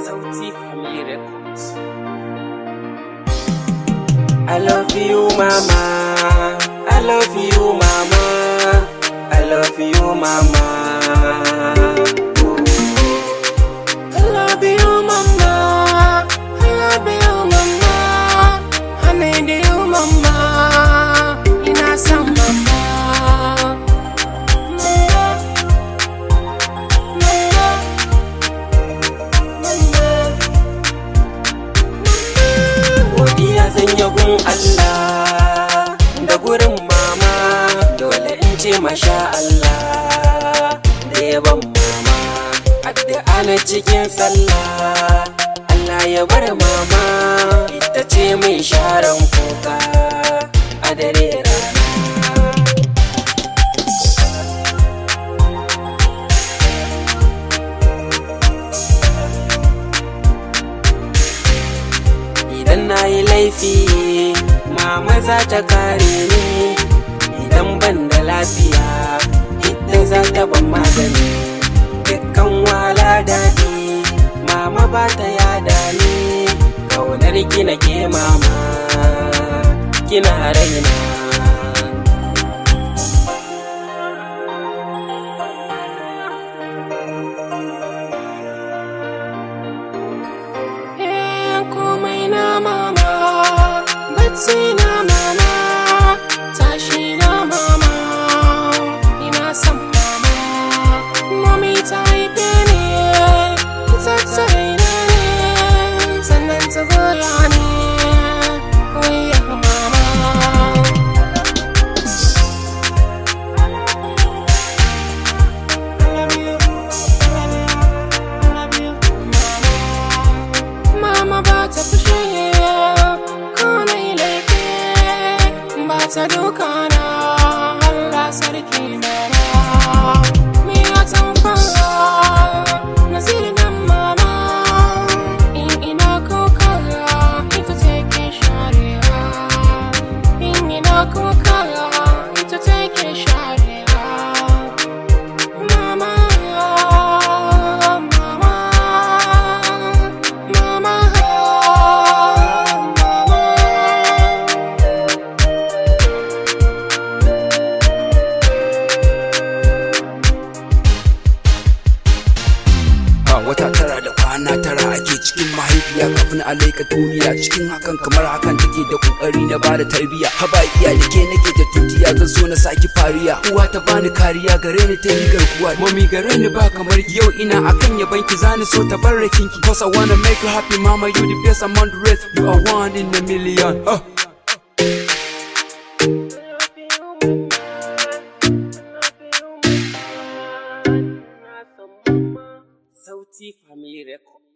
Sauti Family Records. I love you, mama. I love you, mama. I love you, mama. I love you, mama. I love you, mama. I need you, mama. Ina son mama. Mama. Mama. Godiya zan yi gun Allah da gurin mama dole in ce masha Allah da yaban mama addu'a na cikin sallah Allah ya bar mama ita ce mai sharan kuka a dare rana Idan na yi laifi, mama za ta kare ni. Idan ban da lafiya, ita za ta ban magani. Dukkan wala daɗi, mama ba ta yada ni. Kaunar gina ke mama, kina raina. Eh, komai na mama bacci na mama tashi na mama ina son mama mami ta haife ni ta tsaye ne sannan ta goya ni oya mama Mama ba ta fushi ko na yi laifi ba ta duka na Allah sarki mama. Me ya tamfara nasirin mama in ina kokara ita take sharewa. In ina kokara ita take sharewa. Mama, mama, mama, mama. a wata tara da kwana tara ake cikin mahaifiya kafin a laika duniya cikin hakan kamar hakan take da kokari na bada tarbiya haba iya da ke nake da tutiya zan so na saki fariya uwa ta bani kariya gare ni ta yi garkuwa mami gare ni ba kamar ki. yau ina akan ya banki zani so ta barrakin ki cause I wanna make you happy mama you the best among the rest you are one in a million huh. Sauti Family Record.